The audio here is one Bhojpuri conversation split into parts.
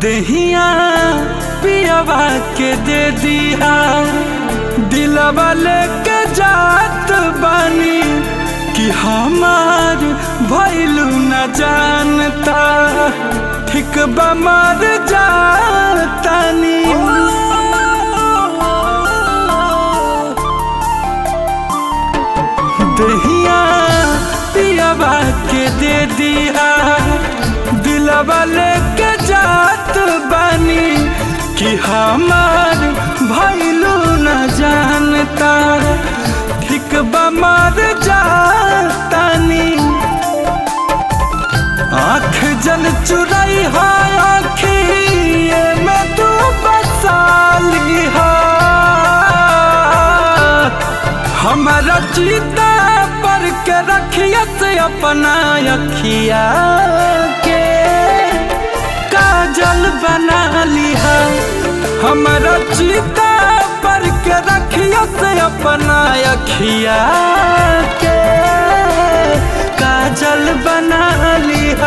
दहिया पियावा के दे दिया दिलवा लेके जात बानी कि हमार भैलू न जानता ठीक बमर जातानी दहिया पियावा के दे दिया दिलवा लेके जात बानी कि हमार भैलू न जानता ठीक बमर जातानी आँख जल चुराई है आँखिए में तू बसाली है हमारा चीता पर के रखिया से अपना अखिया के काजल बना लिया हमारा चीता पर के रखिया से अपना अखिया के काजल बना लिया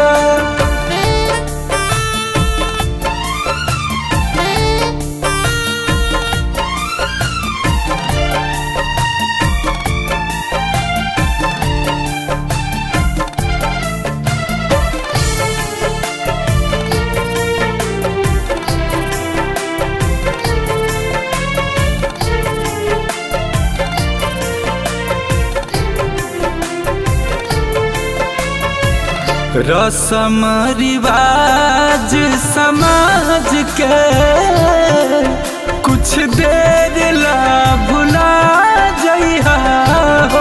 रसम रिवाज समाज के कुछ देर ला भुला जइहा हो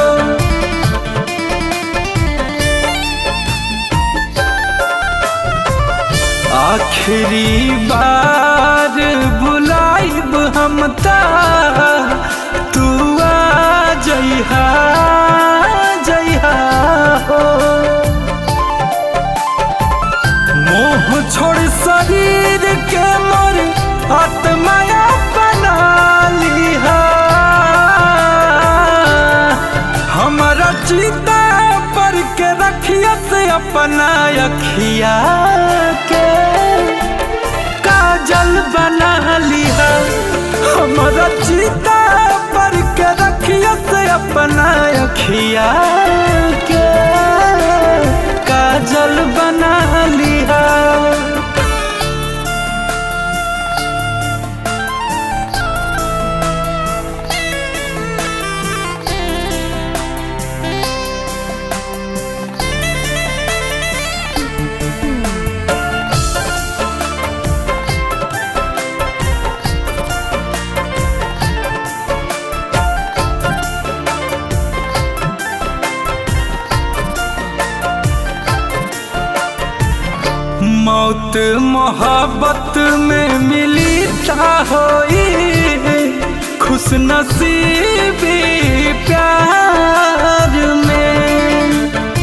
आखिरी बार बुलाइब हम ता तू आ जइहा जइहा हो मोह छोड़ शरीर के मोर आत्माया बना लिहा हमारा चिता पर के रखिया से अपना अखिया के काजल बना लिहा हमारा चिता पर के रखिया से अपना अखिया के काजल बना लिया मौत मोहब्बत में मिली ता होई खुश नसीबी प्यार में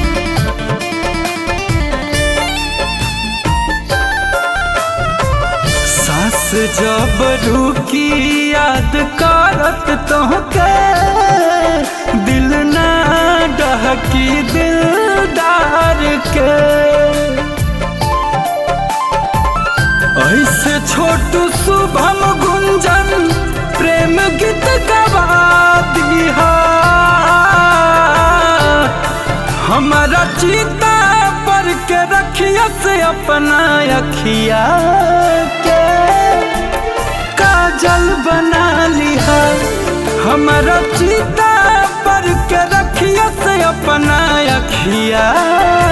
सास जब रुकी याद करत तोहके दिल ना डहकी दिलदार के ऐसे छोटू शुभम गुंजन प्रेम गीत गवा दिया हमारा चीता पर के रखिया से अपना अखिया के काजल बना लिया हमारा चीता पर के रखिया से अपना अखिया